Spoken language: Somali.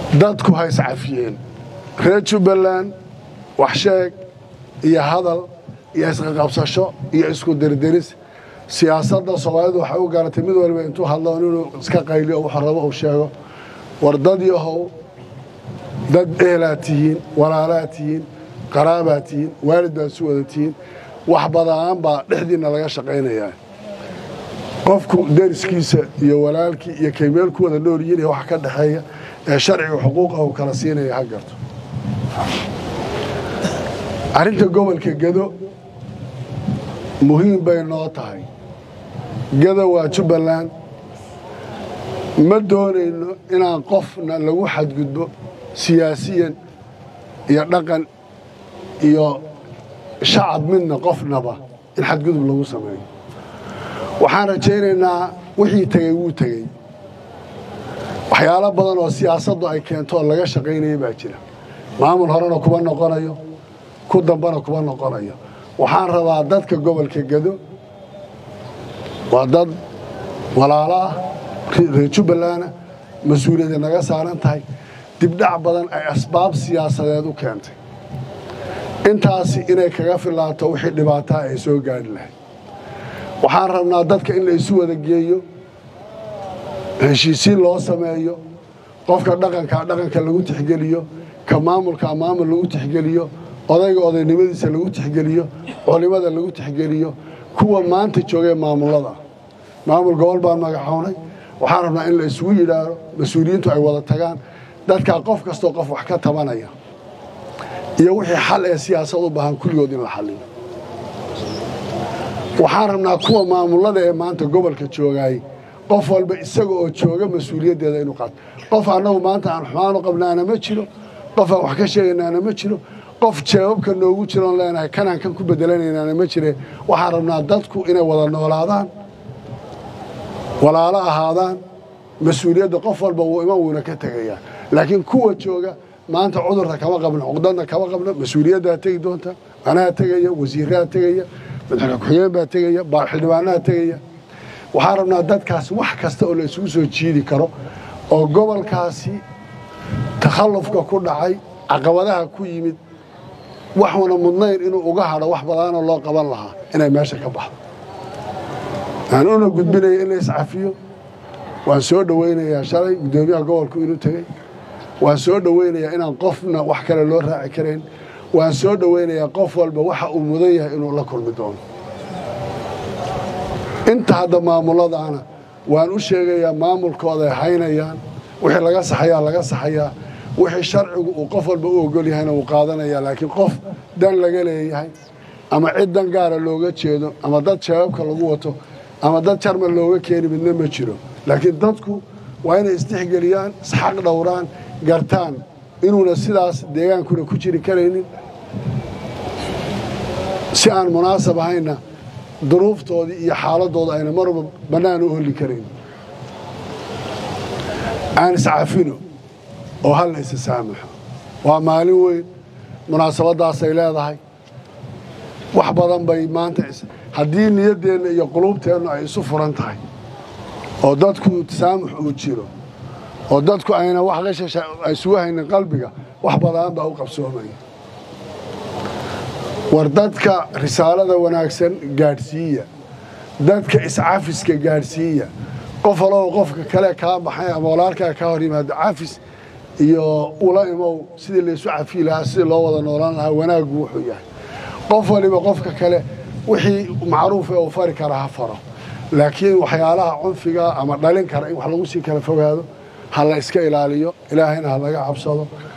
dadku ha iscafiyeen reer jubbaland wax sheeg iyo hadal iyo isqaqabsasho iyo isku dirdiris siyaasadda soomaalidu waxay u garatay mid waliba intuu hadlo inuu iska qayliyo wuxuu rabo uu sheego war dad yahow dad ehelaa tihiin walaalaa tihiin qaraabaa tihiin waalid baad isu wada tihiin wax badaan baa dhexdiinna laga shaqaynayaa qofku deriskiisa iyo walaalkii iyo kay meel ku wada nool yihiin wax ka dhexeeya ee sharciga xuquuqa uu kala siinaya ha garto arrinta gobolka gedo muhiim bay noo tahay gedo waa jubbaland ma doonayno inaan qofna lagu xadgudbo siyaasiyan iyo dhaqan iyo shacab midna qofnaba in xadgudub lagu sameeyo waxaan rajaynaynaa wixii tegey wuu tegey waxyaalo badan oo siyaasaddu ay keento oo laga shaqaynaya baa jira maamul horena kuma noqonayo ku dambana kuma noqonayo waxaan rabaa dadka gobolka gedo waa dad walaalo ah reer jubbalana mas-uuliyadda naga saaran tahay dibdhac badan ay asbaab siyaasadeed u keentay intaasi inay kaga filaato wixii dhibaataa ay soo gaadhi lahayd waxaan rabnaa dadka in la isu wada geeyo heshiisiin loo sameeyo qofka dhaqankaa dhaqanka lagu tixgeliyo ka maamulkaa maamul lagu tixgeliyo odayga odaynimadiisa lagu tixgeliyo culimada lagu tixgeliyo kuwa maanta joogee maamullada maamul gobol baan magacownay waxaan rabnaa in la isugu yidhaahdo mas-uuliyiintu ay wada tagaan dadkaa qof kastoo qof wax ka tabanaya iyo wixii xal ee siyaasad u baahan kulligood in la xalliyo waxaan rabnaa kuwa maamullada ee maanta gobolka joogaay qof walba isaga oo jooga mas-uuliyaddeeda inuu qaato qof annagu maanta aan xumaan u qabnaana ma jiro qof aan wax ka sheegaynaana ma jiro qof jeebabka noogu jiroon leenahay kanaan kan ku bedelanaynaana ma jire waxaan rabnaa dadku inay wada noolaadaan walaalo ahaadaan mas-uuliyadda qof walba wuu iman wuuna ka tegayaa laakiin kuwa jooga maanta cudurka kama qabno cuqdadna kama qabno mas-uuliyaddaa tegi doonta manaha tegaya wasiiraha tegaya madaxweyne ku-xigeen baa tegaya xildhibaanaha tegaya waxaan rabnaa dadkaas wax kasta oo la isugu soo jiidi karo oo gobolkaasi takhallufka ku dhacay caqabadaha ku yimid waxuna mudnayn inuu uga hadho wax badaanoo loo qaban lahaa inay meesha ka baxdo aan una gudbinaya in la iscafiyo waan soo dhowaynayaa shalay guddoomiyaha gobolku inuu tegey waan soo dhowaynayaa inaan qofna wax kale loo raaci karayn waan soo dhowaynayaa qof walba waxa uu mudan yahay inuu la kulmi doono inta hadda maamuladaana waan u sheegayaa maamulkooda ay haynayaan wixii laga saxayaa laga saxayaa wixii sharcigu uu qof walba u ogol yahayna uu qaadanayaa laakiin qof dan laga leeyahay ama cid dan gaara looga jeedo ama dad shabaabka lagu wato ama dad jarmal looga keeni midna ma jiro laakiin dadku waa inay isdhexgeliyaan isxaq dhowraan gartaan inuuna sidaas deegaankuna ku jiri karaynin si aan munaasab ahayna duruuftoodii iyo xaaladooda ayna marba bannaan u holi karayn aan iscafino oo hal la isa saamaxo waa maalin weyn munaasabaddaasay leedahay wax badan bay maanta haddii niyaddeenna iyo quluubteennu ay isu furan tahay oo dadku tasaamux uu jiro oo dadku ayna wax qashasha isugu haynin qalbiga wax badan baa u qabsoomaya war dadka risaalada wanaagsan gaadhsiiya dadka iscafiska gaadhsiiya qof alow qofka kale kaa baxay ama walaalkaa kaa hor yimaado cafis iyo ula imow sidii laysu cafiyi lahaa sidii loo wada noolaan lahaa wanaaggu wuxuu yahay qof waliba qofka kale wixii macruufa uu fari kara ha faro laakiin waxyaalaha cunfiga ama dhalin kara in wax lagu sii kala fogaado ha la iska ilaaliyo ilaahayna ha laga cabsado